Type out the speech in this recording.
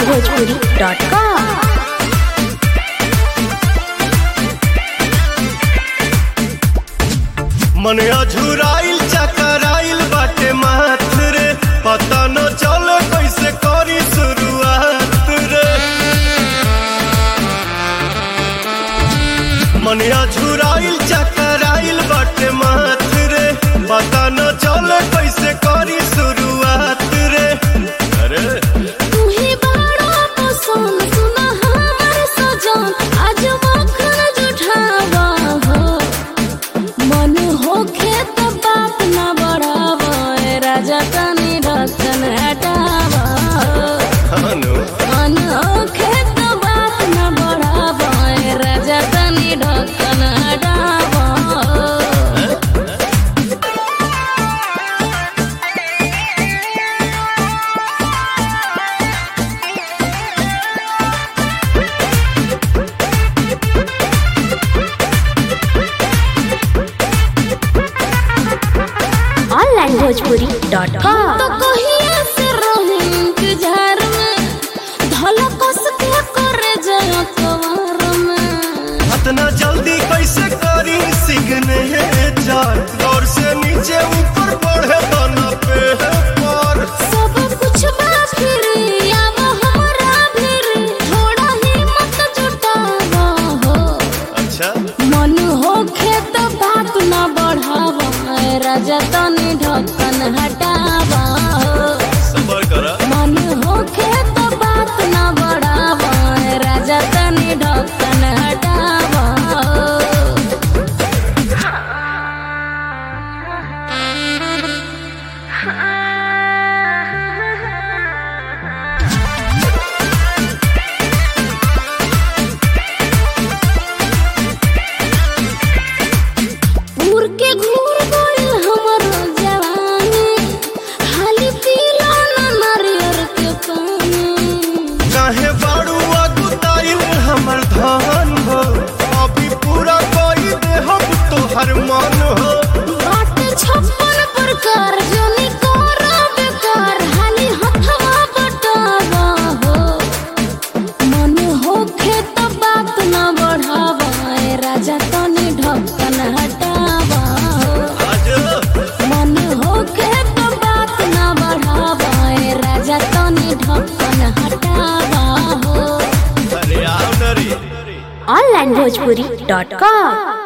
onlinebhojpuri.com मन अझुराइल चकराइल बाटे माथ रे पता न चले कैसे करी शुरुआत रे मन अझुराइल चकराइल बाटे माथ रे पता न चले कैसे करी शुरुआत रे अरे तुही बड़ा पसंद सुना हमर सजन आज मखन जुठावा हो मन होखे तो बात न बढ़ावा ए राजा तनी ढक्कन हटावा खानो मन होखे तो बात न बढ़ावा ए राजा तनी ढक्कन हटावा onlinebhojpuri.com तो कहिए से रही इंतजार में धलकस के करे जय कवार में इतना जल्दी कैसे करी सिग्नेचर दौर से नीचे ऊपर बढ़े बना पे पर सब कुछ बा फिर आव हमरा फिर थोड़ा हिम्मत जुटावा हो अच्छा मन होखे तो बात न बढ़ावा ए राजा तनी ढक्कन हटावा हो सबर करा मन होखे तो बात न बढ़ावा ए राजा तनी ढक्कन हटावा हो उड़ के घूर गइल हमर जवानी हाली पीला ना नारियर के पानी काहे बाड़ू अगुताइल हमर धन हो अभी पूरा कोई दे हम तोहर मन हो बाटे छप्पन प्रकार जोनी कोरा बेकार हाली हथवा बटावा हो मन होखे तो बात न बढ़ावा ए राजा तनी ढक्कन हटावा हो आज मन होखे तो बात न बढ़ावा ए राजा तनी ढक्कन हटावा हो अरे आओ नरी onlinebhojpuri.com